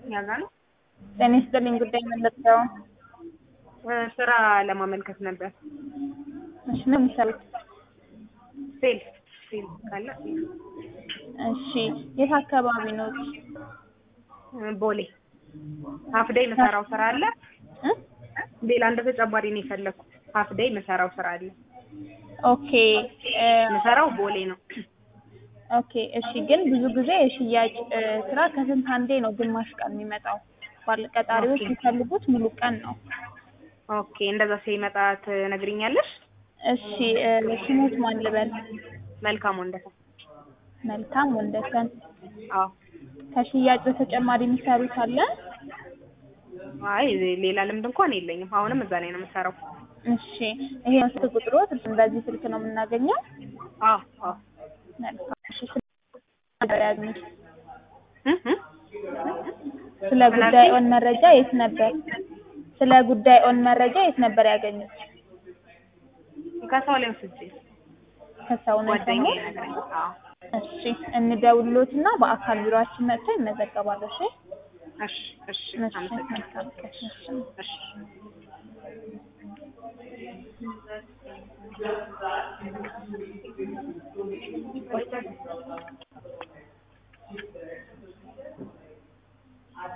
ያዛ ነው። ጤና ይስጥልኝ። ጉዳይ መለጠው ስራ ለማመልከት ነበር። እሺ፣ ምን የሚሰሩት? ሴልስ ሴልስ ካለ እሺ፣ የት አካባቢ ነው? ቦሌ ሀፍደይ መሰራው ስራ አለ። እ? ሌላ እንደ ተጨማሪ ነው የፈለኩት። ሀፍደይ መሰራው ስራ አለ። ኦኬ እ፣ መሰራው ቦሌ ነው። ኦኬ እሺ። ግን ብዙ ጊዜ የሽያጭ እ፣ ስራ ከስንት አንዴ ነው ግማሽ ቀን የሚመጣው። ባለ ቀጣሪዎች ኦኬ። የሚፈልጉት ሙሉ ቀን ነው። ኦኬ እንደዛ ሲመጣ ትነግሪኛለሽ? እሺ እ፣ ስሙት ማን ልበል? መልካም ወንደሰ መልካም ወንደሰን። አዎ ከሽያጭ በተጨማሪ የሚሰሩት አለ? አይ ሌላ ልምድ እንኳን የለኝም። አሁንም እዛ ላይ ነው የምሰራው። እሺ ይሄ ስልክ ቁጥሮት በዚህ ስልክ ነው የምናገኘው? አዎ አዎ መልካም እሺ። ስለ ያግኙት እ እ ስለ ጉዳይዎን መረጃ የት ነበር? ስለ ጉዳይዎን መረጃ የት ነበር ያገኙት? ከሰው ላይ ወስጄ ከሰው ነው ጓደኛዬ የሰሙት? ነገረኝ። አዎ እሺ እንደውሎትና በአካል ቢሮአችን መጥተው ይመዘገባሉ። እሺ እሺ እሺ እሺ አመሰግናለሁ። መልካም ቀን። እሺ እሺ